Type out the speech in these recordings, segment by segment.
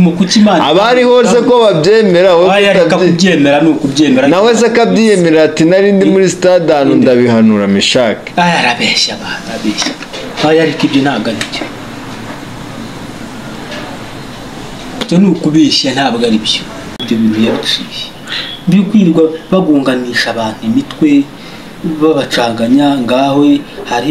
mu kuki Imana abari hoze ko babyemera wowe Oya, reka utabye- kubyemera ni ukubyemera nawe se akabyiyemerera ati nari ndi muri stade ahantu ndabihanura mishake aya arabeshya abantu arabeshya aya ariko ibyo ntabwo ari byo ibyo ni ukubeshya ntabwo ari byo ibyo bintu yadushije byo kwirirwa bagunganisha abantu imitwe babacanganya ngaho hari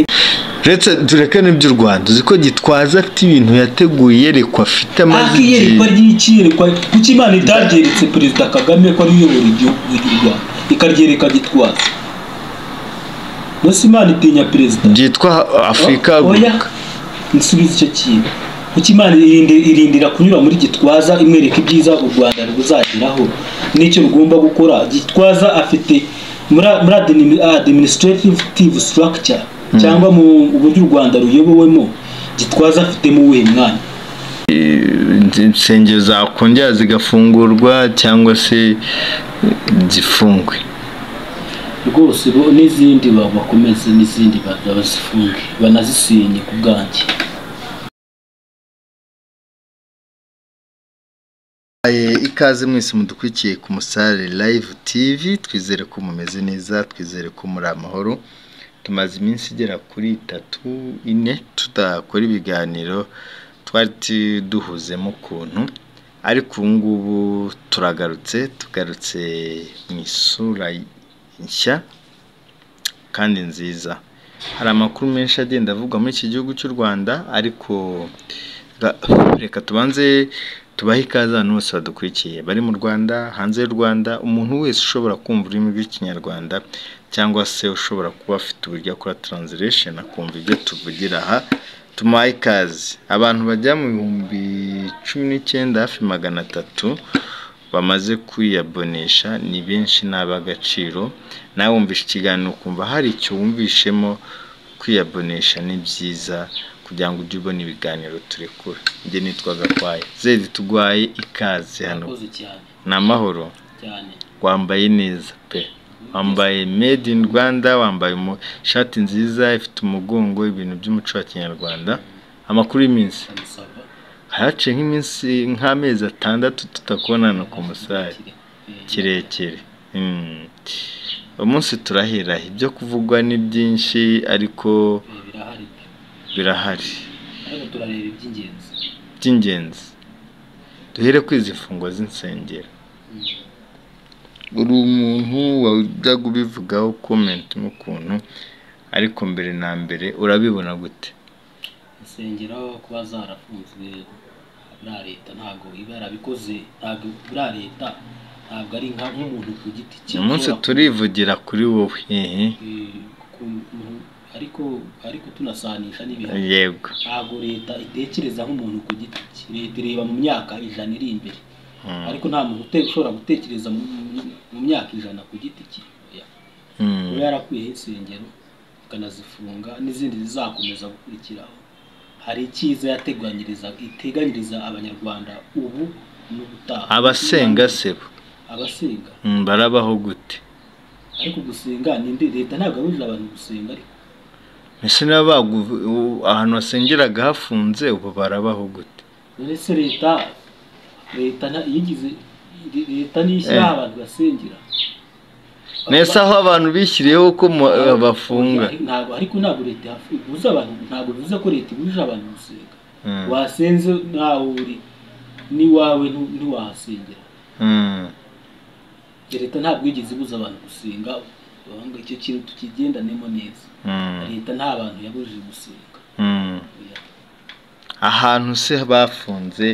retse tureke n'iby'u rwanda uzi ko gitwaza afite ibintu yateguye yerekwa afite amaze ariko iyerekwa ry'iki yerekwa kuki imana itaryereketse perezida kagame ko ariyo uyobora igihugu cy'u rwanda ikaryereka gitwaza mbese imana itinya perezida byitwa afurika oya nsubize icyo kintu kuki imana irindi- irindira kunyura muri gitwaza imwereka ibyiza u rwanda ruzageraho n'icyo rugomba gukora gitwaza afite muri muri adini- administrative structure cyangwa mu buryo u rwanda ruyobowemo gitwaza afitemo uwuhe mwanya insengero zakongera zigafungurwa cyangwa se zifungwe rwose bo n'izindi ba- bakomeze n'izindi ba- bazifunge banazisenye ku bwanjye ikaze mwese mudukurikiye ku musare live tv twizere ko mumeze neza twizere ko muri amahoro tumaze iminsi igera kuri itatu ine tudakora ibiganiro twari duhuzemo ukuntu ariko ubu ngubu turagarutse tugarutse mu isura nshya kandi nziza hari amakuru menshi agenda avugwa muri iki gihugu cy'u rwanda ariko ra- reka tubanze tubahe ikaze abantu bose badukurikiye bari mu rwanda hanze y'u rwanda umuntu wese ushobora kumva ururimi rw'ikinyarwanda cyangwa se ushobora kuba afite uburyo akora translation akumva ibyo tuvugira aha tumuhaye ikaze abantu bajya mu bihumbi cumi n'icyenda hafi magana atatu bamaze kwiyabonesha ni benshi ni ab'agaciro nawe wumvisha ikiganiro ukumva hari icyo wumvishemo kwiyabonesha ni byiza kugira ngo ujye ubona ibiganiro turekura njye nitwa Gakwaya zedi tugwaye ikaze hano Murakoze cyane ni amahoro cyane wambaye neza pe wambaye made in Rwanda wambaye umu- ishati nziza ifite umugongo ibintu by'umuco wa kinyarwanda amakuru y'iminsi ndamusaba haciye nk'iminsi nk'amezi atandatu tutakubonana ku musare kirekire Mm. umunsi turahira ibyo kuvugwa ni byinshi ariko birahari birahari ariko turareba iby'ingenzi by'ingenzi duhere kuri izi mfungwa z'insengero uri umuntu wajya kubivugaho komenti n'ukuntu ariko mbere na mbere urabibona gute insengero kuba zarafunzwe buriya leta ntabwo iba yarabikoze ntabwo buriya leta ntabwo ari nka nk'umuntu ku giti cye uyu munsi ushobora turivugira kuri wowe hehe ku- ku- ku- ariko ariko tunasanisha n'ibintu yego ntabwo leta itekereza nk'umuntu ku giti cye leta ireba mu myaka ijana iri imbere Mm. ariko nta muntu ute- ushobora gutekereza mu- mu- mu myaka ijana ku giti cye Oya. Mm. uba yarakwiyeho insengero ikanazifunga n'izindi zizakomeza gukurikiraho hari icyiza yateganyiriza iteganyiriza abanyarwanda ubu n'ubutaha abasenga sebo abasenga Mm, barabaho gute ariko gusenga ninde leta ntabwo yabujije abantu gusenga ariko mbese niba bagu- u- ahantu basengeraga hafunze ubu barabaho gute none se leta leta nta- yigize le- leta niyishyiraho abantu basengera mbese aho abantu bishyiriyeho ko mu- bafunga ntabwo ariko ntabwo leta yafu- ibuza abantu ntabwo bivuze ko leta ibujije abantu gusenga Mm. wasenze ntawe uri n'iwawe ntu- ntiwahasengera Mm. leta ntabwo yigeze ibuza abantu gusenga ahubwo icyo kintu tukigendanemo neza Mm. leta nta bantu yabujije gusenga Mm. Oya. ahantu se bafunze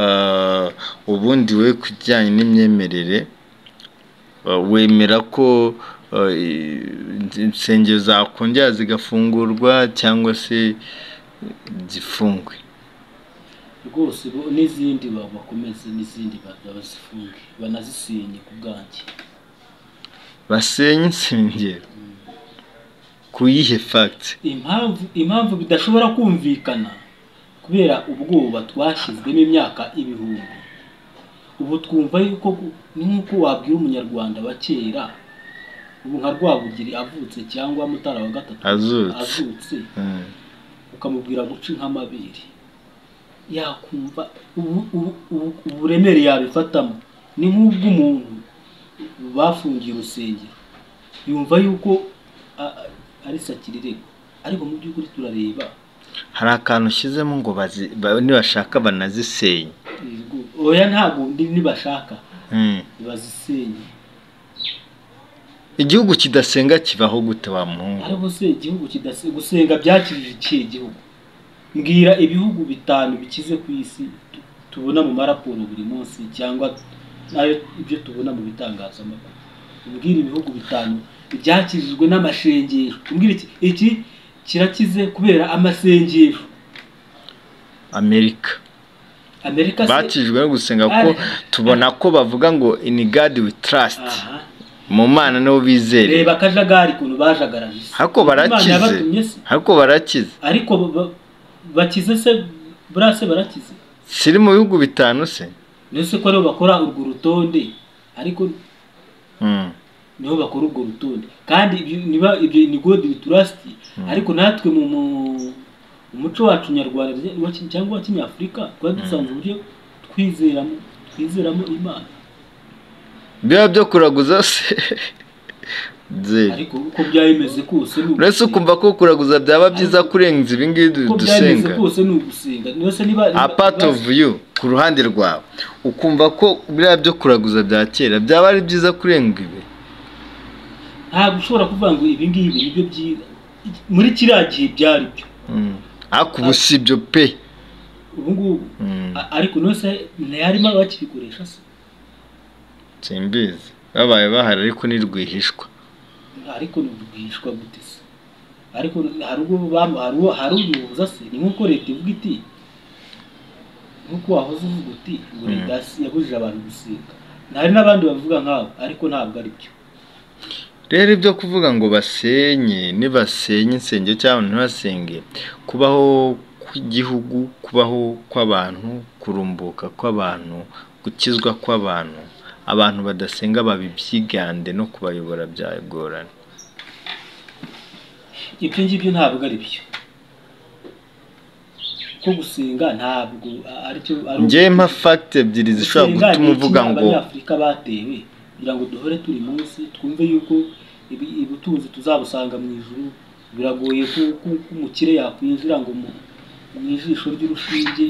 eh, ubundi we ku bijyanye n'imyemerere eh, wemera ko eh, ins- insengero zakongera zigafungurwa cyangwa se zifungwe rwose bo- n'izindi ba- bakomeze n'izindi ba- bazifunge banazisenye ku bwanjye basenye insengero ku yihe fagiti impamvu impamvu bidashobora kumvikana kubera ubwoba twashyizwemo imyaka ibihumbi ubu twumva yuko gu- ni nk'uko wabwira umunyarwanda wa kera ubu nka rwabugiri avutse cyangwa mutara wa gatatu Azutse. azutse ukamubwira guca inka amabere yakumva ubu- ubu- ubu- uburemere yabifatamo ni nk'ubw'umuntu bafungiye urusengero yumva yuko a- a- ari sakirirego ariko mu by'ukuri turareba hari akantu ushyizemo ngo bazi- ba- nibashaka banazisenye Yego, oya ntabwo ndi nibashaka Mm. bazisenye igihugu kidasenga kibaho gute wa muhungu ariko se igihugu kidase gusenga byakijije ikihe gihugu mbwira ibihugu bitanu bikize ku isi tu- tubona mu maraporo buri munsi cyangwa nayo ibyo tubona mu bitangazamakuru mbwira ibihugu bitanu byakijijwe n'amashengesho mbwira iki iki kirakize kubera amasengesho amerika amerika se bakijwe no gusenga kuko Ari- tubona ko bavuga ngo in god we trust aha mu mana nibo bizere reba akajagari ukuntu bajagaraje isi ariko Imana barakize yabatumye se ariko barakize ariko ba- ba- bakize se buriya se barakize siri mu bihugu bitanu se nese ko aribo bakora urwo rutonde ariko Mm. nibo bakora urwo rutonde kandi ibyo niba ibyo ni god we trust ariko natwe mu mu- mu muco wacu nyarwanda rye- wa ki- cyangwa wa kinyafurika twari dusanzwe uburyo twizeramo twizeramo imana biba byo kuraguza se Nzeri. ariko uko byaba bimeze kose ni uretse ugusenga. ukumva ko kuraguza byaba byiza kurenza ibi ngibi uko byaba bimeze dusenga kose ni ugusenga nose niba niba- a part niba- of you ku ruhande rwawe ukumva ko biriya byo kuraguza bya kera byaba ari byiza kurenga ibi ntabwo ushobora kuvuga ngo ibi ngibi nibyo byiza muri kiriya gihe byari byo Mm. ariko ubu si ibyo pe ubu ngubu Mm. A- ariko nose ntiyarimo abakibikoresha se simbizi babaye bahari ariko ni rwihishwa ariko ntibwishwa gute se ariko hari ubwo bam- hari uwo- hari ubihuza se ni nk'uko leta ivuga iti nk'uko wahoze uvuga uti ngo leta yas- yabujije abantu gusenga hari n'abandi babivuga nk'abo ariko ntabwo ari byo rero ibyo kuvuga ngo basenye nibasenye insengero cyangwa ntibasenge kubaho kw'igihugu kubaho kw'abantu kurumbuka kw'abantu gukizwa kw'abantu abantu badasenga babibyigande no kubayobora byagorana ibyo ngibyo ntabwo ari byo ko gusenga ntabwo a- aricyo ari ngewe mpa fagiti ebyiri zishobora gutuma uvuga ngo abanyafurika batewe kugira ngo duhore turi munsi twumve yuko ibi- ubutunzi tuzabusanga mu ijuru biragoye ko ko- ko umukire yakwinjira ngo mu mu ijisho ry'urushinge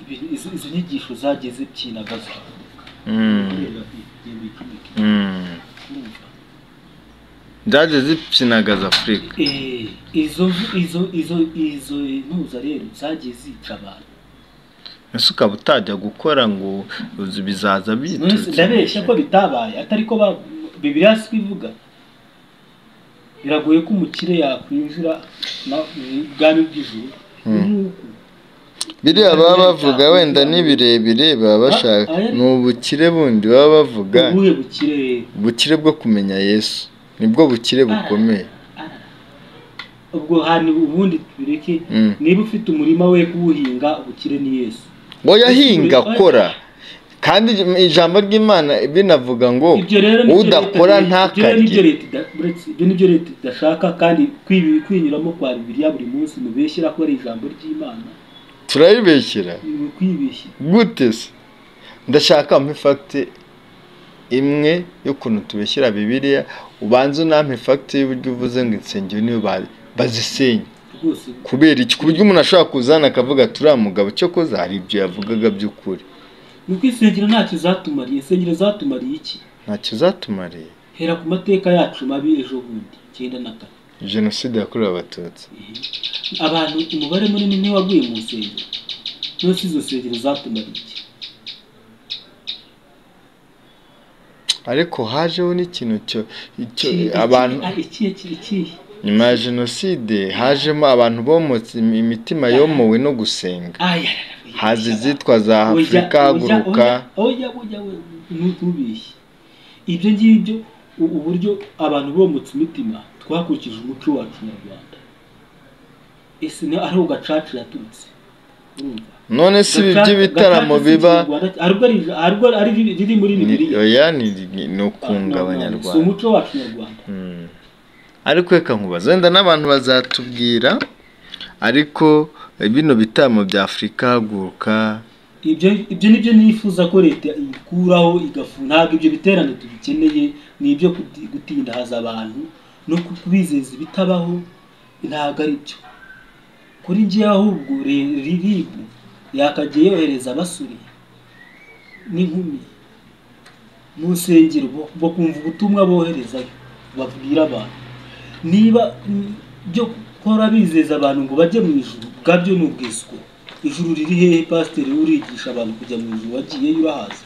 ibi- izi izi nyigisho zageze byinagaza "Mm, mm, byaje zipyinagaza afurika izo izo izo izo ntuza rero zagiye zica abantu ese ukaba utajya gukora ngo bizaza biturutse ndabeshya ko bitabaye atari ko ba- bibiliya si bivuga biragoye ko umukire yakwinjira na- mu bwami bw'ijuru nk'uko biriya baba bavuga wenda ni birebire baba bashaka Ah, ah, ni ubukire bundi baba bavuga ubuhe bukire ubukire bwo kumenya yesu nibwo bukire bukomeye ubwo hantu ubundi tubireke Mm. niba ufite umurima we kuwuhinga ubukire ni yesu ngo yahinga akora kandi ijambo ry'imana binavuga ngo ibyo rero nibyo Leta- udakora ibyo rero nibyo ntakarye leta ida- uretse- ibyo nibyo leta idashaka kandi kwibi- kwinyuramo kwa bibiliya buri munsi mubeshyira ko ari ijambo ry'imana turaribeshyera ni ukwibeshya gute se ndashaka mpa ifagiti imwe y'ukuntu tubeshyira bibiliya ubanze unampa ifagiti y'uburyo uvuze ngo insengero niyo ba- bazisenye rwose kubera iki ku buryo umuntu ashobora kuzana akavuga turiya mugabo cyo koza hari ibyo yavugaga by'ukuri ni uko insengero ntacyo zatumariye insengero zatumariye iki ntacyo zatumariye hera ku mateka yacu mabi ejo bundi icyenda na kane jenoside yakorewe abatutsi abantu umubare munini ntiwaguye mu nsengero nose izo nsengero zatumariye iki ariko hajeho n'ikintu cyo icyo abantu ikihe ikihe ikihe nyuma ya jenoside hajemo abantu bomotse imi- imitima yomowe no gusenga aya haza izitwa za afurika haguruka oya oya oya ntubishye ibyo ngibyo u- uburyo abantu bomotse imitima twakurikije umuco wacu nyarwanda ese ni ariho gacaca yaturutse urumva none si ibi by'ibitaramo biba aribwo ari riri- riri muri ni bibiliya oya ni- ni- ni ukunga No, no, si abanyarwanda umuco wacu nyarwanda Mm. ariko reka nkubaza wenda n'abantu bazatubwira ariko bino bitaramo bya afurika haguruka ibyo ibyo nibyo nifuza ko leta ikuraho igafu ntabwo ibyo biterane tubikeneye ni ibyo kuti- gutindahaza abantu no kubizeza ibitabaho ntabwo ari byo kuri njye ahubwo re- rib yakagiye yohereza abasore n'inkumi mu nsengero bo- bakumva ubutumwa boherezayo babwira abantu niba mm, byo gukora bizeza abantu ngo bajye mu ijuru bwabyo ni ubwiswe ijuru riri hehe pasiteri urigisha abantu kujya mu ijuru wagiyeyo urahaza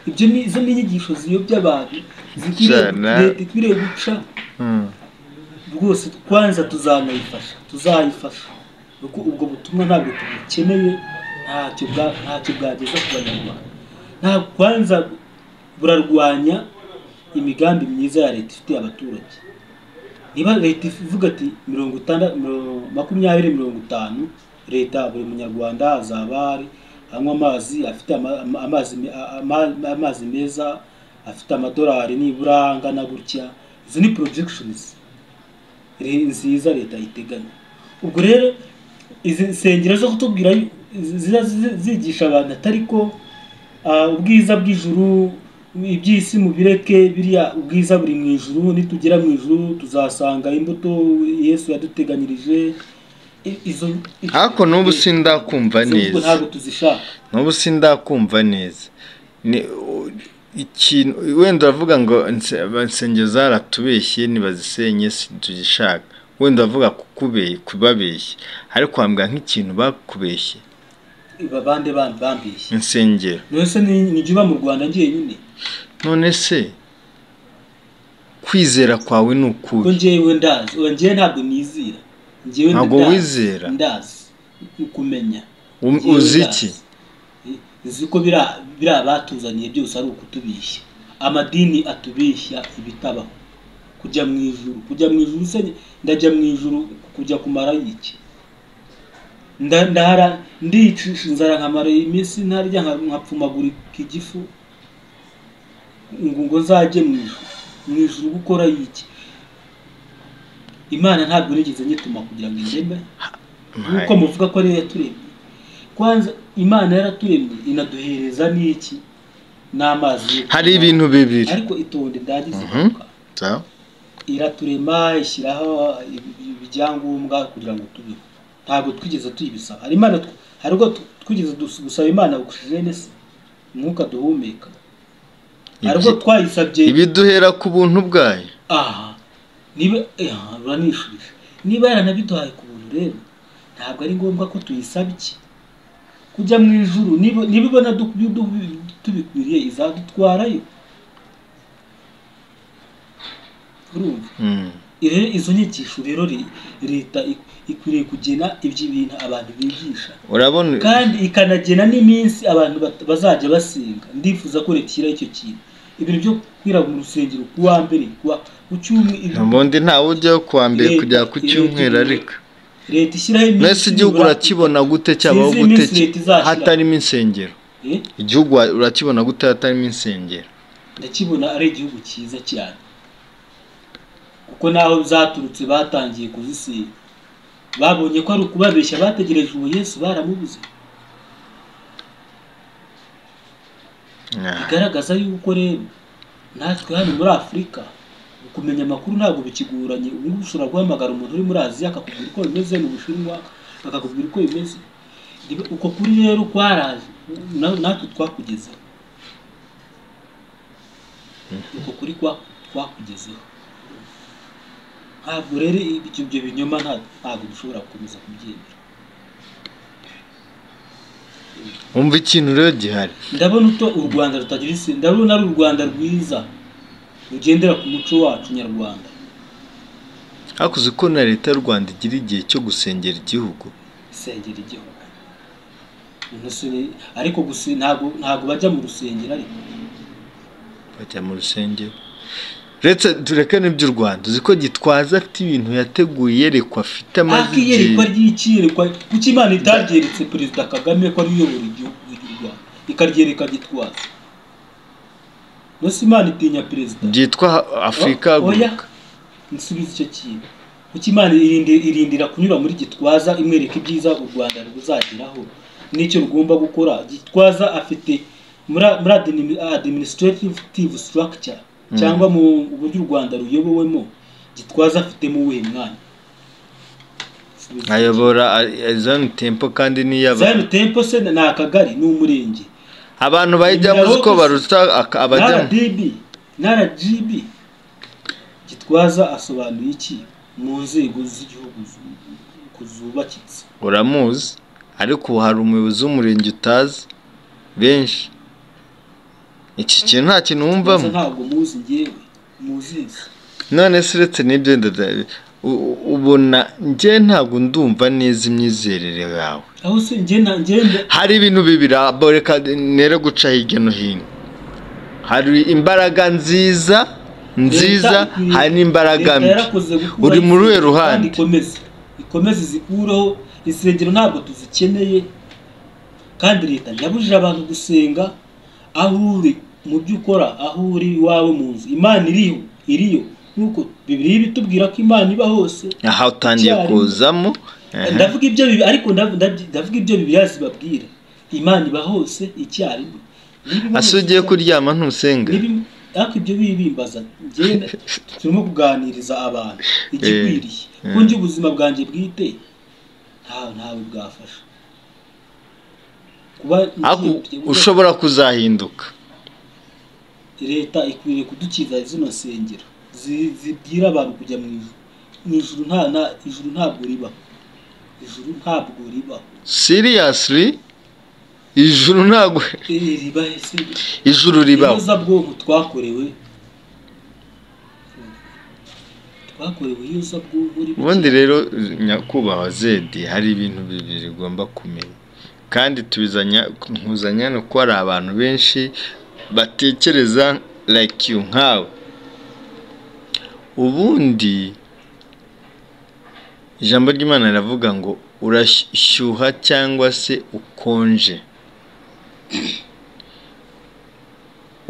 ibyo ni izo ni inyigisho ziyobya abantu zikwiriye Jana. leta ikwiriye guca rwose kwanza tuzanayifasha tuzayifasha kuko ubwo butumwa ntabwo tubukeneye ntacyo bwa ntacyo bwageza ku banyarwanda nta kwanza burarwanya imigambi myiza ya leta ifitiye abaturage niba leta ivuga ati mirongo itandatu makumyabiri mirongo itanu leta buri munyarwanda azaba ari anywa amazi afite ama- ama- amazi me- a- ama- amazi meza afite amadolari nibura angana gutya izi ni projections re- nziza leta iteganya ubwo rero izi nsengero zo kutubwira yu- zi- ziza zi- zigisha abantu atari ko ah, ubwiza bw'ijuru iby'isi mubireke biriya ubwiza buri mu ijuru nitugera mu ijuru tuzasanga imbuto yesu yaduteganyirije I- izo ariko n'ubu sindakumva izo mvugo neza ntabwo tuzishaka n'ubu sindakumva neza Ni- u- ikintu wenda uravuga ngo nse- insengero zaratubeshye ntibazisenye tugishaka wenda uravuga kukube- kubabeshya ariko wambwira nk'ikintu bakubeshye babande bandi bambeshye insengero none se ni- ni jye uba mu rwanda njyenyine none se kwizera kwawe ni ko ukubi njyewe ndazi ubu njyewe ntabwo nizira njyewe Ntabwo ndazi- wizera? ndazi ukumenya Um- Njyewe uzi ndazi. iki uzi ko biriya biriya batuzaniye byose ari ukutubishya amadini atubeshya ibitabaho kujya mu ijuru kujya mu ijuru se ndajya mu ijuru kujya kumara iki Nda- ndara ndiyicisha inzara nkamara iminsi ntarya nka- nkapfumagurika igifu ngo ngo nzajye mu ijuru mu ijuru gukora iki imana ntabwo nigeze nyituma kugira ngo indeme nk'uko muvuga ko ariyo yaturemye kwanza imana yaraturemye inaduhereza n'iki n'amazi yo hari kunywa. ibintu bibiri ariko itonde ndagize Mhm. kuvuga Za- iraturema ishyiraho ibi- ibyangombwa kugira ngo tubeho ntabwo twigeze tuyibisaba hari imana tw- hari ubwo tw- twigeze dus- gusaba imana ogisijene se umwuka duhumeka hari ubwo Ibyi- twayisabye ibiduhera ku buntu bwayo aha niba aha, uranishubije niba yaranabiduhaye ku buntu rero ntabwo ari ngombwa ko tuyisabye kujya mu ijuru niba niba ibona du- du- du- tubikwiriye izadutwarayo urumva Mm. rero izo nyigisho rero re- leta ik- ikwiriye kugena ibyo bintu abantu bigisha urabona kandi ikanagena n'iminsi abantu bat- bazajya basenga ndifuza ko leta ishyiraho icyo kintu ibintu byo kwira mu rusengero ku wa mbere ku wa- ku cyumwe ubundi ntawe ujyaho kuwa mbere Leta- kujya ku leta cyumweru igira- ariko leta ishyiraho iminsi mbese igihugu nibura- urakibona gute cyabaho Sinzi gute iminsi leta izashyira. hatarimo insengero Eh, igihugu wa- urakibona gute hatarimo insengero ndakibona ari igihugu cyiza cyane kuko naho zaturutse batangiye kuzisiga babonye ko ari ukubabeshya bategereje uwo yesu baramubuze Nah. bigaragaza yuko rero natwe hano muri afurika kumenya amakuru ntabwo bikigoranye ubu ngubu ushobora guhamagara umuntu uri muri aziya akakubwira uko bimeze mu bushinwa akakubwira uko bimeze Niba- uko kuri rero kwaraje na- natwe twakugezeho uko kuri kwa- twakugezeho ntabwo rero ibyo ibyo binyoma nta- ntabwo dushobora gukomeza kubyemera wumva ikintu rero gihari ndabona uto u rwanda rutagira isi ndabona ari u rwanda rwiza rugendera ku muco wacu nyarwanda ariko uzi ko na leta y'u rwanda igira igihe cyo gusengera igihugu isengera igihugu Umuntu se ni- ariko gusa ntabwo ntabwo bajya mu rusengero ariko bajya mu rusengero uretse tureke n'iby'u rwanda uzi ko gitwaza afite ibintu yateguye yerekwa afite amaze ariko iyerekwa igihe ry'ikiyerekwa kuko imana itaryeretse perezida kagame ko ariyo uyobora igihugu ry'u rwanda ikaryereka gitwaza mbese imana itinya perezida ryitwa afurika Oya, haguruka nsubize icyo kintu kuko imana irindi- irindira kunyura muri gitwaza imwereka ibyiza u rwanda ruzageraho n'icyo rugomba gukora gitwaza afite muri muri adini- administrative structure cyangwa mu buryo u rwanda ruyobowemo gitwaza afitemo uwuhe mwanya ayobora zone tempo kandi n'iy'abantu zayiro tempo se ni akagari ni umurenge abantu bayijyamo uko baruta aka- abajyamo rdb rgb gitwaza asobanuye iki mu nzego z'igihugu zu- zubakitse uramuzi ariko ubu hari umuyobozi w'umurenge utazi benshi iki kintu nta kintu wumvamo Gusa ntabwo muzi ngewe muzizi none se uretse n'ibyo ndada- u- u- ubona njye ntabwo ndumva neza imyizerere yawe aho se ngenda ngenda hari ibintu bibiri aboreka nero guca hirya no hino hari imbaraga nziza nziza hari n'imbaraga mbi Uri muri uruhe ruhande? ikomeze ikomeze izikureho insengero ntabwo tuzikeneye kandi leta ntiyabujije abantu gusenga aho uri mu byo ukora aho uri iwawe mu nzu imana iriyo iriyo nuko bibiliya ibitubwira ko imana iba hose aha utangiye Icyarimwe. kuzamo aha. ndavuga ibyo bibi ariko ndav- ndabyi- ndavuga ibyo bibiliya zibabwira imana iba hose icyarimwe Niba iba ase hose ugiye icyarimwe, kuryama ntusenga Nibi- ariko ibyo bibimbaza ngenda turimo kuganiriza abantu igikwiriye Eh, eh. kuko njye ubuzima bwanjye bwite ntawe ntawe bwafasha kuba ariko ngiye- ushobora kuzahinduka leta ikwiriye kudukiza zino nsengero zi- zibwira abantu kujya mu ijuru mu ijuru nta nta- ijuru ntabwo ribaho ijuru ntabwo ribaho seriously ijuru ntabwo Eh, ribahe se ijuru ribaho Ineza bwoko twakorewe twakorewe iyeza bwoko ubundi rero nyakubahwa zedi hari ibintu bibiri ugomba kumenya kandi tubizanya nkuzanya ni uko hari abantu benshi batekereza like you nkawe ubundi ijambo ry'imana riravuga ngo urashyuha cyangwa se ukonje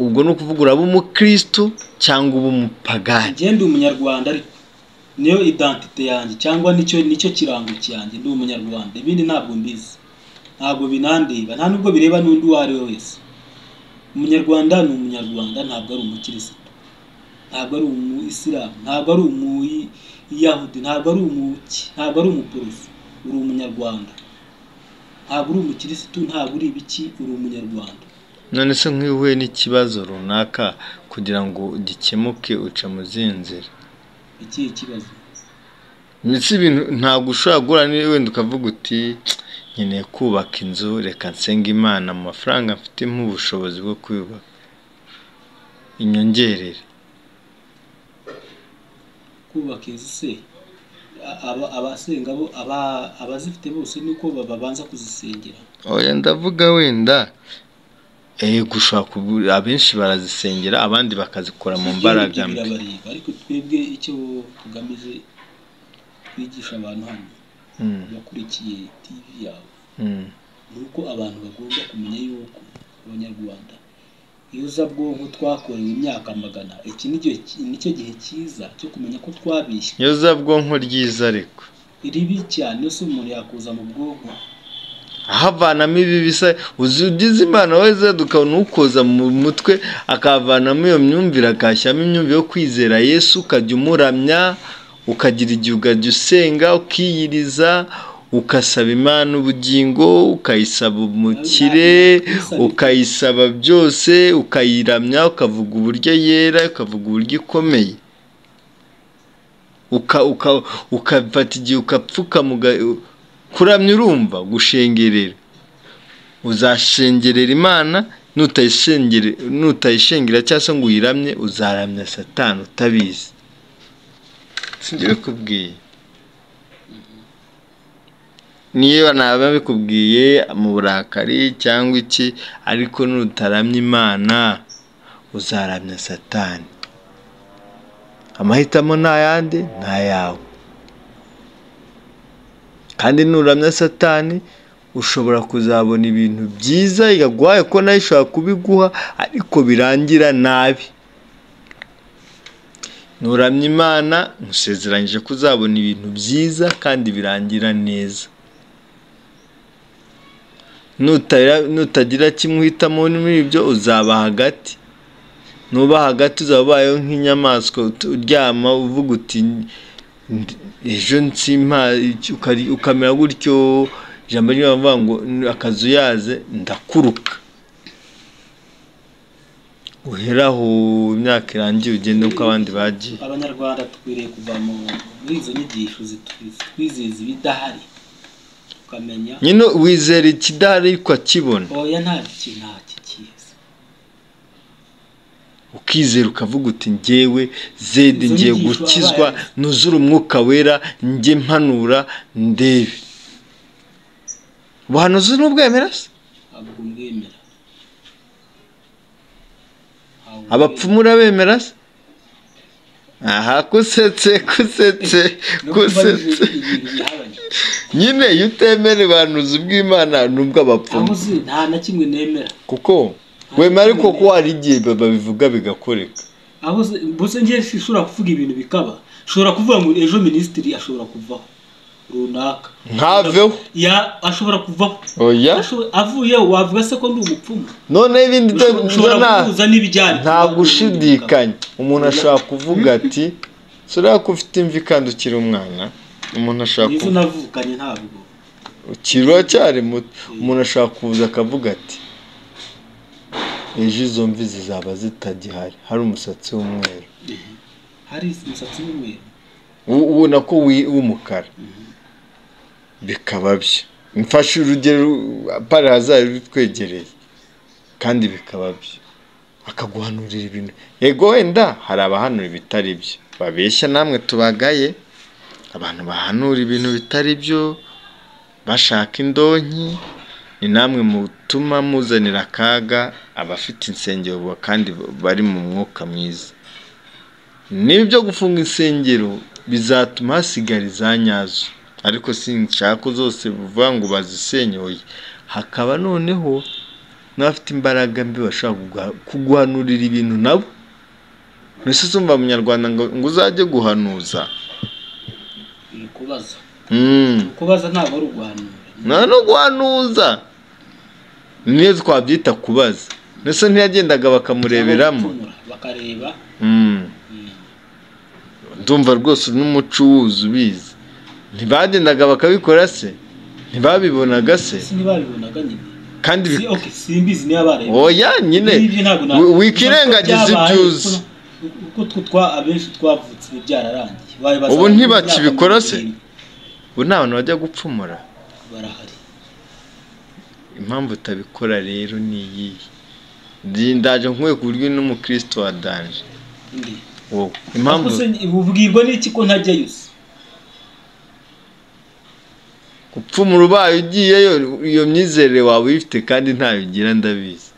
ubwo ni ukuvuga uraba umukristo cyangwa uba umupagani ngende umunyarwanda ariko niyo identite yanjye cyangwa nicyo nicyo kirango cyanjye ndi umunyarwanda ibindi ntabwo mbizi ntabwo binandeba nta nubwo bireba n'undi uwo ari we wese umunyarwanda ni umunyarwanda ntabwo ari umukirisitu ntabwo ari umu isilamu ntabwo ari umuyahudi ntabwo ari umuki ntabwo ari umuporoso uri umunyarwanda ntabwo uri umukirisitu ntabwo uri ibiki uri umunyarwanda none se nk'iyo uhuye n'ikibazo runaka kugira ngo gikemuke uca mu zindi nzira iki ikibazo ndetse ibintu ntabwo ushobora guhura niba wenda ukavuga uti nkeneye kubaka inzu reka nsenga imana mu mafaranga mfite ubushobozi bwo kuyubaka inyongerere kubaka inzu se a- aba- abasenga bo aba- abazifite bose nuko ba- babanza kuzisengera oya ndavuga wenda yego ushobora kubu- abenshi barazisengera abandi bakazikora mu mbaraga Ibyo mbi birabareba ariko twebwe icyo tugamije kwigisha abantu hano Mm, bakurikiye tv yawe mm. ni uko abantu bagomba kumenya yuko abanyarwanda iyo uza bwonko twakorewe imyaka magana iki ni igihe ki- nicyo gihe cyiza cyo kumenya ko twabishywe iyo za bwonko ryiza ariko ribi cyane ese umuntu yakuza mu bwonko ahavanamo ibi bisa uzi ugize imana wese ukabona ukoza mu mutwe akavanamo iyo myumvire akashyiramo imyumvire yo kwizera yesu ukajya umuramya ukagira igihe ukajya usenga ukiyiriza ugasaba imana ubugingo ukayisaba umukire ukayisaba byose ukayiramya ukavuga uburyo yera ukavuga uburyo ikomeye uka uka ukafata igihe ukapfukama uga- kuramya urumva gushengerera uzashengerera imana nutayishengere nutayishengera cyangwa se ngo uyiramye uzaramya satani utabizi sinjye bikubwiye niba naba bikubwiye mu burakari cyangwa iki ariko nutaramya imana uzaramya satani amahitamo ni ayande ni ayawe kandi nuramya satani ushobora kuzabona ibintu byiza yagwaye ko nayo ishobora kubiguha ariko birangira nabi nturamya imana nkusezeranyije ko uzabona ibintu byiza kandi birangira neza Nutara- nutagira kimwe uhitamo muri ibyo uzaba hagati nuba hagati uzaba ubayeho nk'inyamaswa ut- uryama uvuga uti "Ndi- ejo nsimpa iki- ukari- ukamera gutyo ijambo ry'abavuga ngo "N- akazu yaze ndakuruka uhera aho imyaka irangiye ugende uko abandi bagiye abanyarwanda dukwiriye kuva mu- muri izo nyigisho zitu- zitwizeza ibidahari tukamenya nyine wizera ikidahari ariko akibona oya nta kintu nta kikizi ukizera ukavuga uti ngewe zede Izo ngiye nyigisho gukizwa wabaye. nuzure umwuka wera njye mpanura ndebe ubuhanuzi n'ubwemera se ntabwo mbwemera Ntabwo abapfumu urabemera se aha kusetse kusetse mbwemera. Nubwo kusetse mbarije ibintu bihabanye. nyine iyo utemera ubuhanuzi bw'imana nubwo abapfumu aho uzi nta na kimwe nemera kuko wemera ariko ko hari igihe babivuga bigakoreka aho uzi mbese njye nshobora kuvuga ibintu bikaba nshobora kuvuga ngo ejo minisitiri ashobora kuvaho runaka ntaveho Ya- ashobora kuvaho oya Asho- avuyeho wavuga se ko ndi umupfumu noneho ibindi byo- ushobora nta- guhuza n'ibijyanye nta gushidikanya umuntu ashobora kuvuga ati "Sura ko ufite imvi kandi ukiri umwana umuntu ashobora nizo kuvuga navukanye ntabwo ukiri uracyari muto umuntu ashobora kuza akavuga ati ejo izo mvi zizaba zitagihari hari umusatsi w'umweru hari umusatsi w'umweru U- ubona ko wi- w'umukara bikaba byo mfashe urugero pari hazari rutwegereye kandi bikaba byo akaguhanurira ibintu yego wenda hari abahanura ibitari byo babeshya namwe tubagaye abantu bahanura ibintu bitari byo bashaka indonki ni namwe mutuma muzanira akaga abafite insengero bu- kandi bari mu mwuka mwiza niba ibyo gufunga insengero bizatuma hasigara iza nyazo ariko sinshaka ko zose bivuga ngo bazisenyoye hakaba noneho n'abafite imbaraga mbi bashobora kuguha- kuguhanurira ibintu nabo mbese usumva munyarwanda ngo ngo uzajye guhanuza ni ukubaza Mm. ni ukubaza ntabwo ari uguhanura nta no guhanuza niyo twabyita kubaza ndetse ntiyagendaga bakamureberamo Cyangwa gupfumura, bakareba Mm. mm, ndumva rwose n'umuco uwuzi ubizi ntibagendaga bakabikora se ntibabibonaga se ese ntibabibonaga nyine kandi si bi- okay simbizi niba bareba oya nyine N'ibyo ntabwo na- wi- wikirengagiza uko ibyo byabaye, uzi uko- uko twe twa abenshi twavutse ibi byararangiye Wabibaza Ubu abantu ntibakibikora se? imyaka ubu nta bantu bajya gupfumura mirongo irindwi, barahari impamvu utabikora rero ni iyihe Ndi- ndaje nkuye ku buryo uri n'umukristo wa danje Indi. wowe Impamvu impamvu se ubwirwa n'iki ko ntajyayo se gupfumura ubaye ugiyeyo iyo myizerere waba uyifite kandi ntayo ugira ndabizi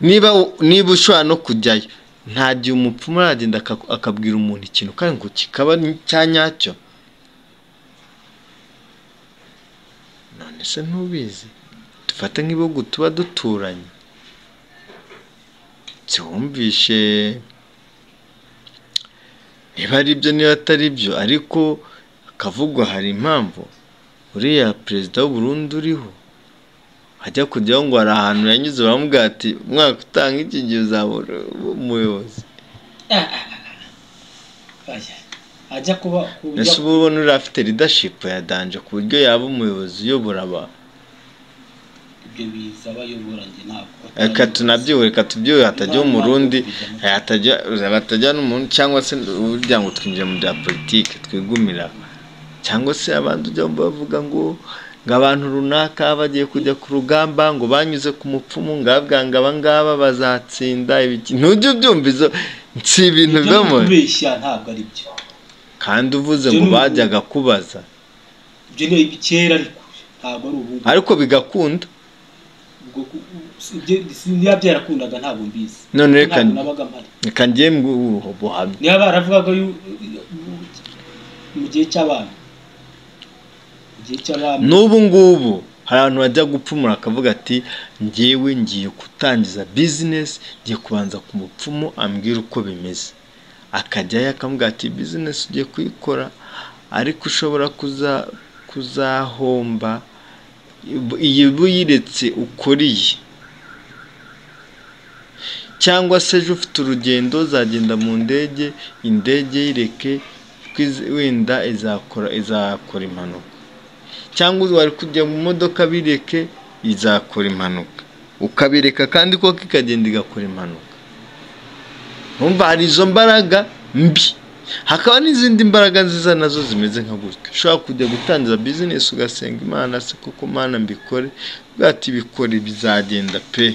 niba niba ushobora no kujyayo nta gihe umupfumu aragenda aka- akabwira umuntu ikintu kandi ngo kikaba ni- cya nyacyo none se ntubizi dufate nk'ibihugu tuba duturanye ntiwumvishe niba ari byo niba atari byo ariko hakavugwa hari impamvu uriya perezida w'u Burundi uriho ajya kujyaho ngo hari ahantu yanyuze baramubwira ati umwaka utanga iki gihe uzaba uri umuyobozi Aya. ajya kuba kuba- mbese ubu ubona uriya afite leadership ya danje ku buryo yaba umuyobozi uyobora abantu ibyo biza abayobora njye ntabwo reka tunabyiwe reka tubyiwe hatajya umurundi hatajya batajya n'umuntu cyangwa se burya ngo twinjire mu bya politiki twigumira cyangwa se abandi ujya bavuga ngo ngo abantu runaka bagiye kujya ku rugamba ngo banyuze ku mupfumu ngo abwanga abangaba bazatsinda ibiki ntujye ubyumva izo si ibintu ibyo biba ni mu ukubeshya ntabwo ari byo kandi uvuze Ibyo ngo ni ubu- bajyaga kubaza ibyo ni ibikera ariko ntabwo ari ubu ngubu. ariko bigakunda Ubwo ku- si- ibyo- si- niba byarakundaga ntabwo mbizi None reka- ntabwo nabaga mpari reka ngiye mu buhamya niba baravugaga yu- mu gihe cy'abami mu gihe cy'abami n'ubu ngubu hari abantu bajya gupfumura akavuga ati ngewe ngiye gutangiza bizinesi ngiye kubanza ku mupfumu ambwira uko bimeze akajyayo akamubwira ati bizinesi ugiye kuyikora ariko ushobora kuza kuzahomba iyi uyiretse ukoriye cyangwa se ejo ufite urugendo uzagenda mu ndege indege yireke wenda izakora izakora impanuka cyangwa wari kujya mu modoka bireke izakora impanuka ukabireka kandi koko ikagenda igakora impanuka numva hari izo mbaraga mbi hakaba n'izindi mbaraga nziza nazo zimeze nka gutyo ushobora kujya gutangira bizinesi ugasenga imana se koko mana mbikore bwati bikore bizagenda pe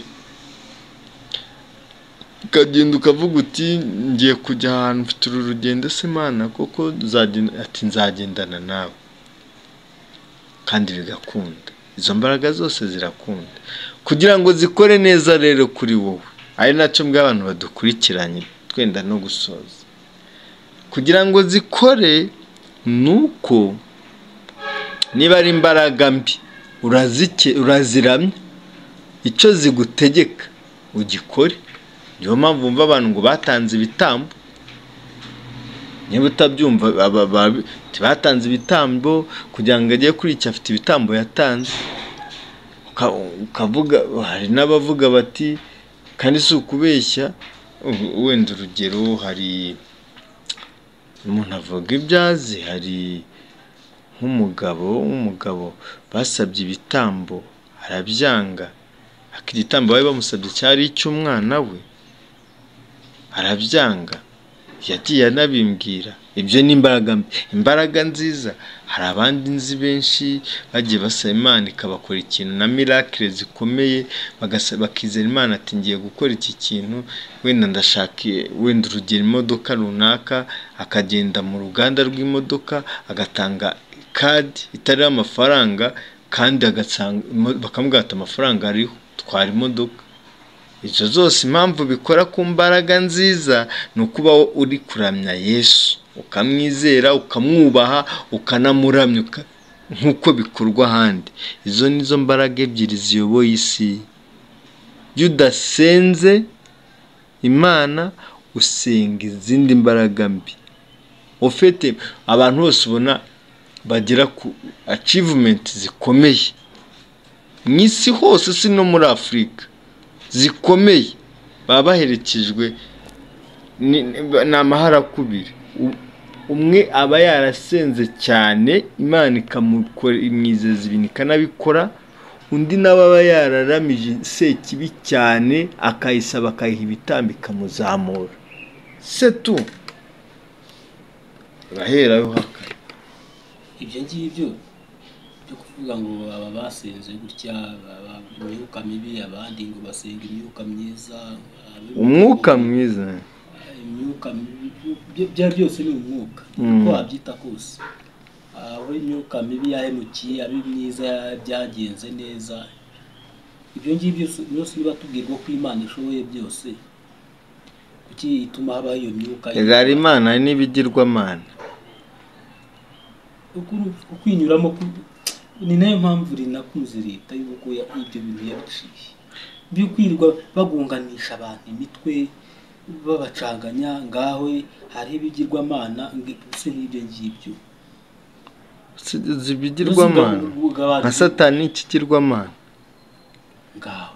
ukagenda ukavuga uti ngiye kujya ahantu mfite uru rugendo se mana koko ati nzagendana nawe kandi bigakunda izo mbaraga zose zirakunda kugira ngo zikore neza rero kuri wowe ari nacyo bw'abantu badukurikiranye twenda no gusoza kugira ngo zikore ni uko niba ari imbaraga mbi uraziramya icyo zigutegeka ugikore niyo mpamvu bumva abantu ngo batanze ibitambo niba utabyumva batanze ibitambo kugira ngo ajye kuri iki afite ibitambo yatanze ukavuga hari n'abavuga bati kandi si ukubeshya wenda urugero hari umuntu avuga ibyazi hari nk'umugabo w'umugabo basabye ibitambo arabyanga igitambo bari bamusabye cyari icy'umwana we arabyanga yagiye anabimbwira ibyo ni imbaraga imbaraga nziza hari abandi nzi benshi bagiye basaba imana ikabakora ikintu na mirakire zikomeye bakizera imana ati ngiye gukora iki kintu wenda ndashaka wenda urugero imodoka runaka akagenda mu ruganda rw'imodoka agatanga kadi itariho amafaranga kandi bakamubwira ati amafaranga ariho twara imodoka izo zose impamvu bikora ku mbaraga nziza ni ukuba uri kuramya yesu ukamwizera ukamwubaha ukanamuramya nk'uko bikorwa ahandi izo ni zo mbaraga ebyiri ziyoboye isi iyo udasenze imana usenga izindi mbaraga mbi ufite abantu bose ubona bagira ku acivumenti zikomeye mu isi hose si no muri afurika zikomeye baba baherekejwe ni amaharakubiri umwe aba yarasenze cyane imana ikamwizeza ibintu ikanabikora undi nawe aba yararamije sekibi cyane akayisaba akayiha ibitambo ikamuzamura se tu uraheraho haka ibyo ngibyo byo kuvuga ngo baba basenze gutya baba imyuka mibi abandi ngo basenga imyuka myiza umwuka mwiza imyuka mibi byaba byose ni umwuka uko wabyita kose aho imyuka mibi yahemukiye aba myiza byagenze neza ibyo ngibyo byose biba tubwirwa ko imana ishoboye byose kuki ituma habaho iyo myuka hari imana n'ibigirwamana ukwinyuramo ni nayo mpamvu rinakunze leta y'uko ibyo bintu yaduciye byo kwirirwa bagunganisha abantu imitwe babacanganya ngaho hariho ibigirwamana se nk'ibyo ngibyo zibigirwamana nka satani ikigirwamana ngaho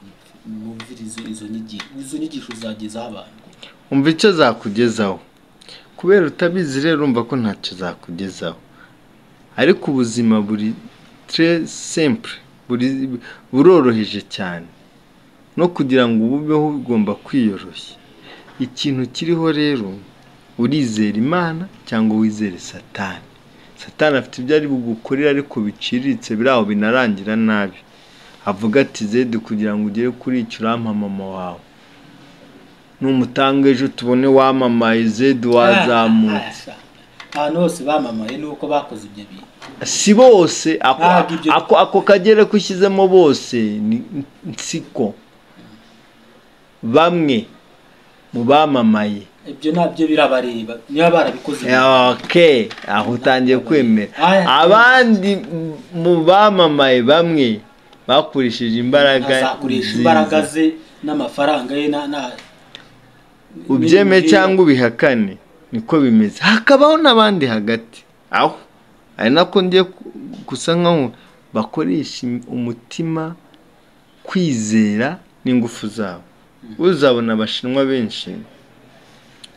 mwumvirize izo nyigisho izo nyigisho zagezaho abantu umva icyo zakugezaho kubera utabizi rero urumva ko ntacyo zakugezaho ariko ubuzima buri tre simple buroroheje cyane no kugira ngo ububeho ugomba kwiyoroshya ikintu kiriho rero urizera imana cyangwa wizere satani satani afite ibyo ari bugukorere ariko biciriritse biri aho binarangira nabi avuga ati zede kugira ngo ugere kuri icyo urampa mama wawe numutanga ejo tubone wamamaye zede wazamutse ahantu hose bamamaye ni uko bakoze ibyo bintu si bose ako kagere ko ushyizemo bose ni nsiko bamwe mu bamamaye ibyo nabyo birabareba niba barabikoze oke aho utangiye kwemera abandi mu bamamaye bamwe bakoresheje imbaraga azakoresha imbaraga ze n'amafaranga ye ubyeme cyangwa ubihakane niko bimeze hakabaho n'abandi hagati aho ari nako ngiye ku- gusa nkaho bakoresha im- umutima kwizera n'ingufu zabo uzabona abashinwa benshi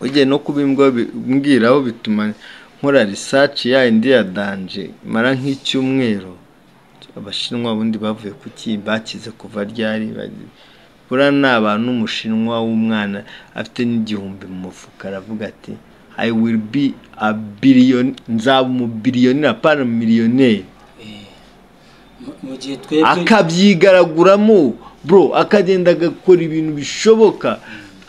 ugiye no kubimbwiraho bituma nkora research ya indi ya danje mara nk'icyumweru abashinwa ubundi bavuye kuki bakize kuva ryari bari- buriya ni abantu umushinwa w'umwana afite n'igihumbi mu mufuka aravuga ati i will be a billion nzaba umubiriyoneri apana miliyoneri Mu- mu gihe twebwe akabyigaraguramo bro akagenda agakora ibintu bishoboka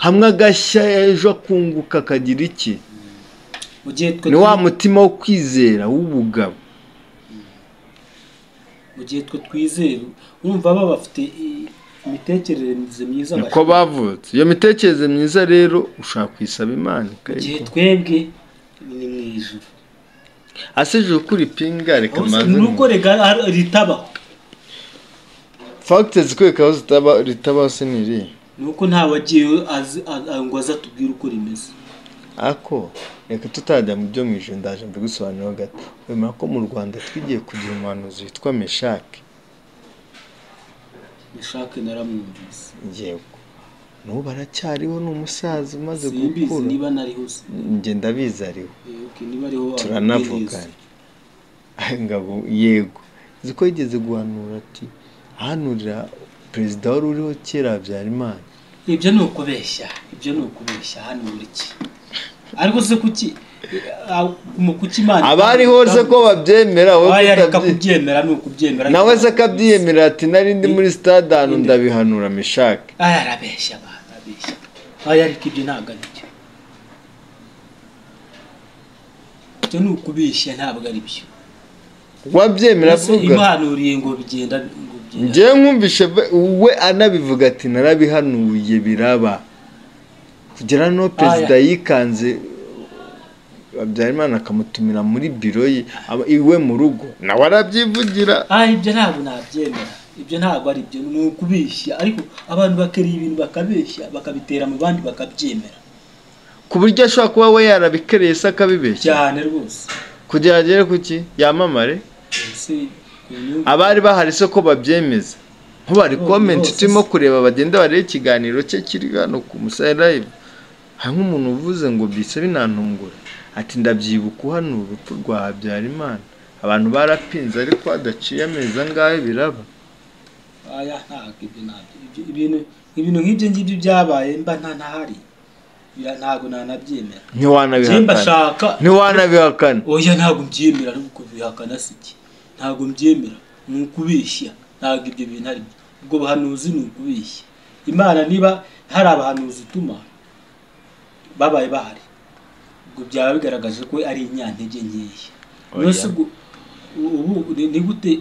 hamwe agashya ejo akunguka akagira iki mu gihe twe ni wa twi- mutima wo kwizera w'ubugabo mu gihe twe twizera urumva baba bafite i- imitekerereze myiza niko bavutse iyo mitekerereze myiza rero ushaka kuyisaba imana mu gihe ikayiguha. twebwe ni mu ijuru ase ejo ukura ipinga reka manze nuko rega ar- ritabaho fagite zikwereka aho zitaba ritabaho se ni irihe nuko nta wagiyeyo azi- a- a- ngo aze atubwire uko rimeze ako reka tutajya mu byo mu ijoro ndaje mbigusobanurira gato wemera ko mu rwanda twigiye kugira umuhanuzi witwa meshake meshake naramwumvise yego n'ubu aracyariho ni umusaza umaze simbizi gukura niba nariho se njye ndabizi ariho Eh, okay, niba ariho turanavugana ngabo yego uzi ko yigeze guhanura ati ahanurira perezida wari uriho kera habyarimana ibyo ni ukubeshya ibyo ni ukubeshya hano muri iki ariko se kuki ah, mu kuki imana abariho ze ko babyemera wowe Oya, ko reka utabye- kubyemera ni ukubyemera nawe se akabyiyemera ati nari ndi muri stade ahantu ndabihanura mishake aya arabeshya abantu arabeshya aya ariko ibyo ntabwo ari byo ibyo ni ukubeshya ntabwo ari byo wabyemera Ese avuga imuhanuriye ngo bigenda ngo bigenda njyewe mwumvishe be- we anabivuga ati narabihanuye biraba kugera no perezida yikanze habyarimana akamutumira muri biro ye aba- iwe mu rugo nawe arabyivugira ah ibyo ntabwo nabyemera ibyo ntabwo ari byo ni ukubeshya ariko abantu bakereye ibintu bakabeshya bakabitera mu bandi bakabyemera ku buryo ashobora kuba we yarabikereye se akabibeshya cyane rwose kugira ngo agere ku ki yamamare ese uyu- abari bahari se ko babyemeza nk'ubari Bose, komenti bose. turimo kureba bagenda bareba ikiganiro cye kiri hano ku musaya live hari nk'umuntu uvuze ngo bise binantungura ati ndabyibuka hano urupfu rwa habyarimana abantu barapinze ariko hadaciye amezi angahe biraba aya ntabwo ibyo ntabyo Ibyo- ibintu ibintu nk'ibyo ngibyo byabaye mba nta ntahari Bira- ntabwo nanabyemera njye ntiwanabihakana mbashaka ntiwanabihakana oya ntabwo mbyemera ariko bihakana si iki ntabwo mbyemera ni ukubeshya ntabwo ibyo bintu ari byo ubwo buhanuzi ni ukubeshya imana niba hari abahanuzi ituma babaye bahari ubwo byaba bigaragaje ko ari inyantege nkeya Oya. nose gu- ubu ni ni gute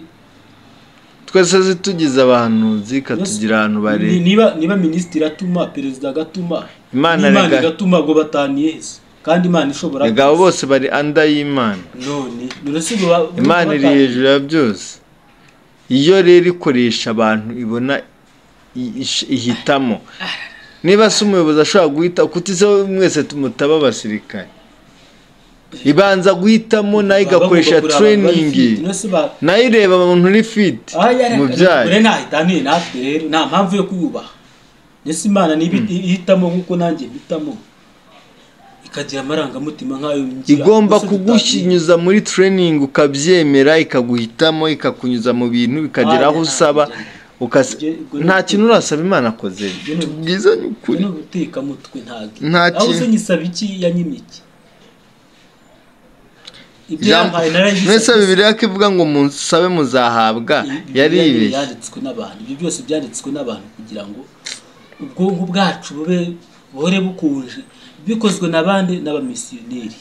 twese zitugize abahanuzi ikatugira ahantu bare Ni- niba niba minisitiri atuma perezida agatuma Imana n'imana rega- igatuma ubwo bataniye hese kandi imana ishobora abagabo bose bari anda y'imana none none se ngo ba- imana iri bataniye. hejuru ya byose iyo rero ikoresha abantu ibona i- ish- ihitamo niba se umuyobozi ashobora guhita kuti se mwese tumutaba abasirikare ibanza guhitamo nayo igakoresha Bagomba kureba abantu bari turiningi fit. None se ba- nayo ireba umuntu uri fiti Aha yari- mubyaye Kure ntahitanire natwe rero nta mpamvu yo kuyubaha mbese imana niba ihitamo nk'uko nanjye mpitamo ikagira amarangamutima nk'ayo ngira, igomba none se tutaniye. kugunyuza muri turiningi ukabyemera ikaguhitamo ikakunyuza mu bintu bikagera aho Oya, nta- usaba ukase- Ibyo- ibyo ni nta kintu urasaba imana akoze Ibyo ni- tubwizanye Ibyo ukuri ni ubutekamutwe ntabwo Nta aho kintu. se nyisaba iki yanyima iki ibyo Ijambo- yampaye narayisabye. mwese bibiriya ko ivuga ngo musabe muzahabwa Ibi- Bibiliya yaribeshye yanditswe n'abantu ibyo byose byanditswe n'abantu kugira ngo ubwonko bwacu bube buhore bukunje bikozwe na bande n'abamisiyoneri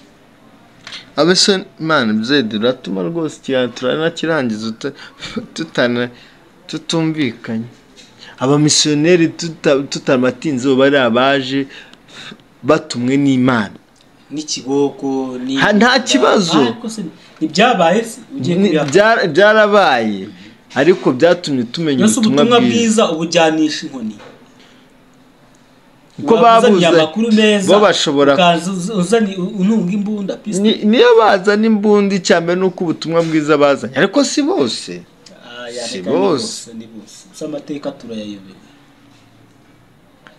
abese imana byedi uratuma rwose ikiganiro turanakirangiza uta- tutana tutumvikanye abamisiyoneri tuta- tutamatinze ubu bari abaje batumwe n'imana n'ikiboko ni Ha, nta kibazo. Ariko se ntibyabaye se ugiye Ni- kubihakana byara- byarabaye ariko byatumye tumenya yose ubutumwa ubutumwa bwiza bwiza ubujyanisha inkoni ko uzanye babuze amakuru meza bo bashobora ukaza uz- uzanye ununga imbunda pisi Ni- niyo bazana imbunda icya mbere ni uko ubutumwa bwiza bazanye ariko si bose Ah, si yareka ni bose. ni bose gusa amateka turayayobewe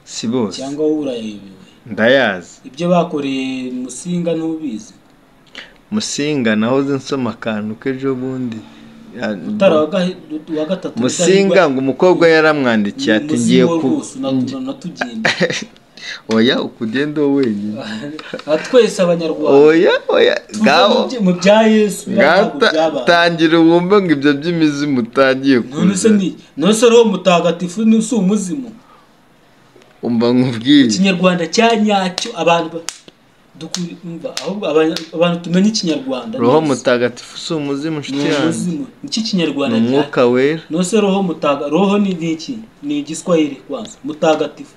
si bose cyangwa wowe urayayobewe ndayazi ibyo bakoreye musinga ntubizi musinga nahoze nsoma akantu k'ejo bundi Ya- mutara wa gahe- wa gatatu musinga ngo umukobwa yaramwandikiye ati ngiye ku natugenda oya ukugenda wowe wenyine twese abanyarwanda oya oya tuve ngaho mu bya- mu bya yesu ntabwo byabaye. tangira wumve ngo ibyo by'imizimu utangiye none se kuza ni none se roho mutagatifu ni si umuzimu umva nkubwire ikinyarwanda cya nyacyo abantu ba- dukuri- umva, ahubwo abanya- abantu tumenya ikinyarwanda roho ni- mutagatifu si umuzimu ni nshuti yanjye umuzimu iki ni kinyarwanda nyacyo umwuka wera none se roho mutaga roho ni ni iki ni igiswahili kwanza mutagatifu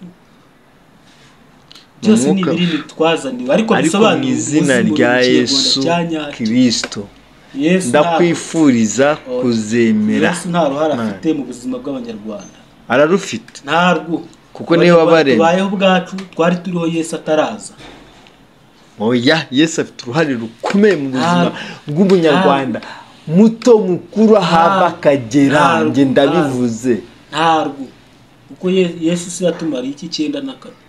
byose ni Umwuka- ibiri twazaniwe ariko ariko mu bisobanura izina umuzimu rya ni ikinyarwanda yesu cya nyacyo kirisito yesu nta- ndakwifuriza kuzemera yesu nta ruhare Imana. afite mu buzima bw'abanyarwanda ararufite ntarwo Kuko niwe wabaremye. tubayeho ubwacu twari turiho yesu ataraza oya yesu afite uruhare rukomeye mu buzima Ah. bw'umunyarwanda muto mukuru ahava akagera Ah. njye ndabivuze ntarwo kuko Ye- yesu si yatumariye iki cyenda na kane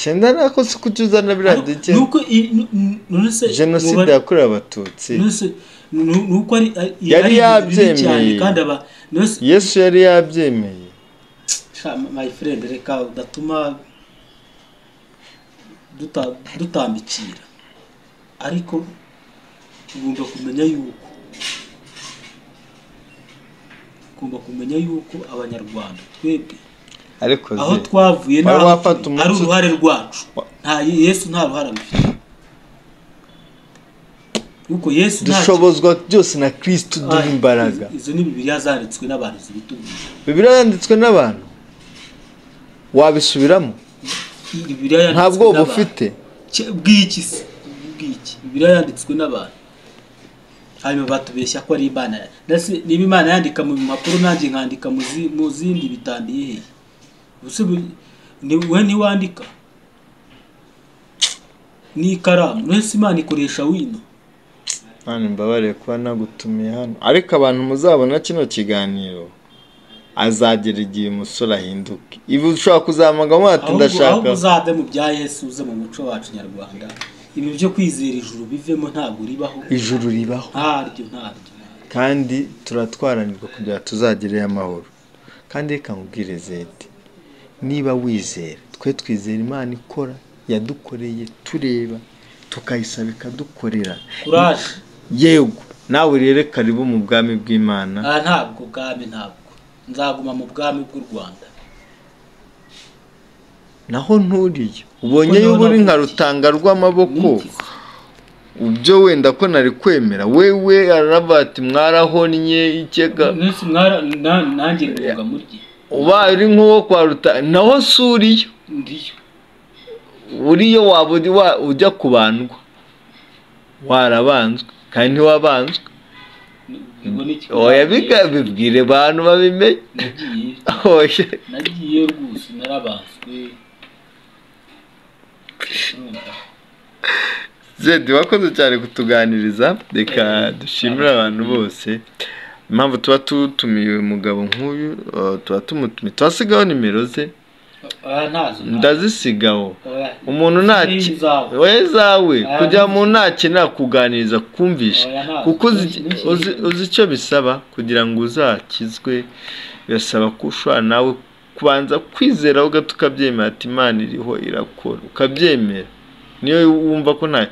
cyenda nako si kuki uzana biriya duke nuko i- nu- nu- none se jenoside mubare- yakorewe abatutsi Nonese nu- nuko ari ari- Yari ari ibintu bibi yabyemeye. cyane kandi aba nonese yesu yari yabyemeye Sha, my friend reka udatuma duta- dutambikira ariko ugomba kumenya yuko ugomba kumenya yuko abanyarwanda twebwe ariko aho ze twavuye Wari n'aho wafata turi, umunsi- ari uruhare rwacu Wa- nta yesu nta ruhare abifite kuko yesu nta dushobozwa byose na kirisito uduha Ay, imbaraga izo- izo ni bibiriya zanditswe n'abantu zibitubwira bibiriya yanditswe n'abantu wabisubiramo bibiriya yanditswe nta bwoba n'abantu. ufite Cye- bw'iki se bw'iki bibiriya yanditswe n'abantu hanyuma batubeshya ko ari imana ndetse niba imana yandika mu mpapuro nanjye nkandika mu zi- mu zindi bitandiye hehe Ubuse bu- ni wowe ntiwandika n'ikaramu none se imana ikoresha wino Mani mbabarire kuba nagutumiye hano ariko abantu muzabona kino kiganiro azagera igihe umusore ahinduka ibi ushobora kuzamugaho ati ahubwo ndashaka ahubwo uzave mu bya yesu uze mu muco wacu nyarwanda ibi byo kwizera ijuru bivemo ntabwo ribaho ijuru ribaho ntaryo ntaryo kandi turatwaranirwa kugira ngo tuzagereyo amahoro kandi reka nkubwire zeti niba wizera twe twizera imana ikora yadukoreye tureba tukayisaba ikadukorera kuraje yego nawe rero karibu mu bwami bw'imana aha ntabwo bwami ntabwo nzaguma mu bwami bw'u rwanda naho nturiye ubonye Ko naho yuba uri nka navutse. rutanga rw'amaboko Ni iki se? ubyo wenda ko nari kwemera wewe araba ati mwarahonnye ikega Nisi mwara na- nanjye ngoga murye ubaye uri nk'uwo kwa rutanga naho si uriyo ndiyo uriyo waba uri wa- ujya kubandwa warabanzwe kandi ntiwabanzwe ubwo ni iki- oya biga- bibwire abantu babimenye nagiye oya nagiye rwose narabanzwe Urumva? zedi wakoze cyane kutuganiriza reka dushimire abantu bose impamvu tuba tutumiye uyu mugabo nk'uyu eh, tuba tumutumiye tuhasigaho nimero ze aha ntazo ndazisigaho Oya. umuntu Ni ntaki izawe. we zawe kugira mu ntakenera kuganiriza kumvisha Oya, ntabwo. kuko uzi Ntuki- uzi- uzi icyo bisaba kugira ngo uzakizwe birasaba ko ushobora nawe kubanza kwizera ugahita ukabyemera ati imana iriho irakora ukabyemera niyo wumva ko nta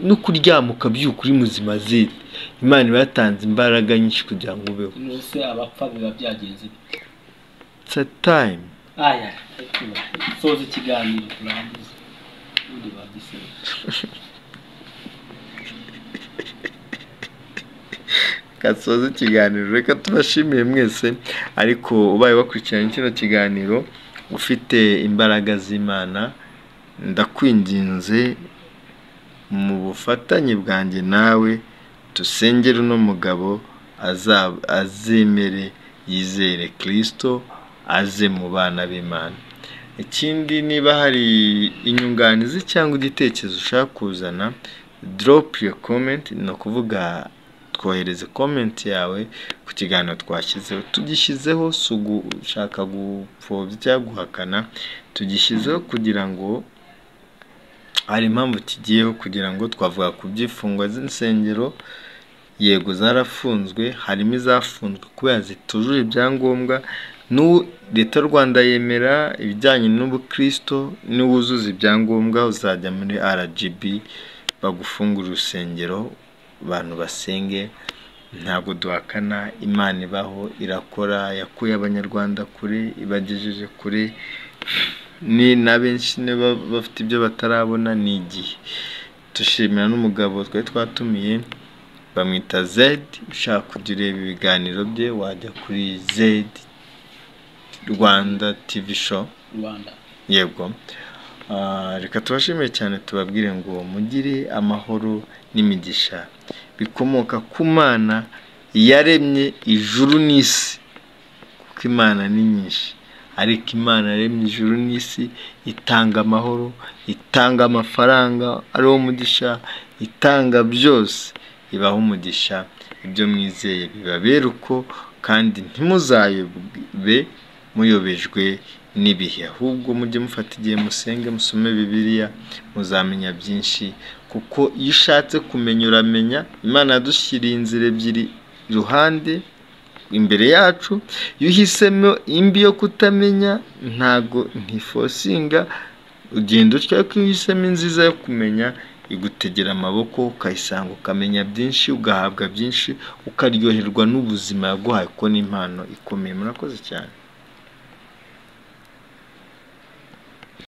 no kuryama ukabyuka uri muzima zindi imana iba yatanze imbaraga nyinshi kugira ngo ubeho Nuse abapfa biba byagenze bite? it's a time aya reka soza ikiganiro turangize ubundi bagisebe gasoza ikiganiro reka tubashimiye mwese ariko ubaye wakurikiranye kino kiganiro ufite imbaraga z'imana ndakwinginze mu bufatanye bwanjye nawe dusengere uno mugabo aza- azemere yizere kirisito aze mu bana b'imana ikindi niba hari inyunganizi cyangwa igitekerezo ushaka kuzana drop your comment ni ukuvuga twohereze comment yawe ku kiganiro twashyizeho tugishyizeho si ugushaka gupfobya cyangwa guhakana tugishyizeho kugira ngo hari impamvu kigiyeho kugira ngo twavuga ku by'imfungwa z'insengero yego zarafunzwe harimo izafunzwe kubera zitujuje ibyangombwa n'ubu leta y'u rwanda yemera ibijyanye n'ubukristo n'uwuzuza ibyangombwa uzajya muri rgb bagufungura urusengero abantu basenge ntabwo duhakana imana ibaho irakora yakuye abanyarwanda kure ibagejeje kure ni na benshi niba bafite ibyo batarabona ni igihe dushimira n'umugabo twari twatumiye bamwita zedi ushaka kujya ureba ibiganiro bye wajya kuri zedi rwanda tivi show rwanda yego Ah, reka tubashimire cyane tubabwire ngo mugire amahoro n'imigisha bikomoka ku mana yaremye ijuru n'isi kuko imana ni nyinshi ariko imana yaremye ijuru n'isi itanga amahoro itanga amafaranga ariwo umugisha itanga byose ibaha umugisha ibyo mwizeye bibabera uko kandi ntimuzayobe muyobejwe n'ibihe ahubwo mujye mufata igihe musenge musome bibiliya muzamenya byinshi kuko iyo ushatse kumenya uramenya imana yadushyiriye inzira ebyiri iruhande imbere yacu iyo uhisemo imbi yo kutamenya ntago ntifosinga ugenda utyo ariko iyo uhisemo inziza yo kumenya igutegera amaboko ukayisanga ukamenya byinshi ugahabwa byinshi ukaryoherwa n'ubuzima yaguhaye kuko ni impano ikomeye murakoze cyane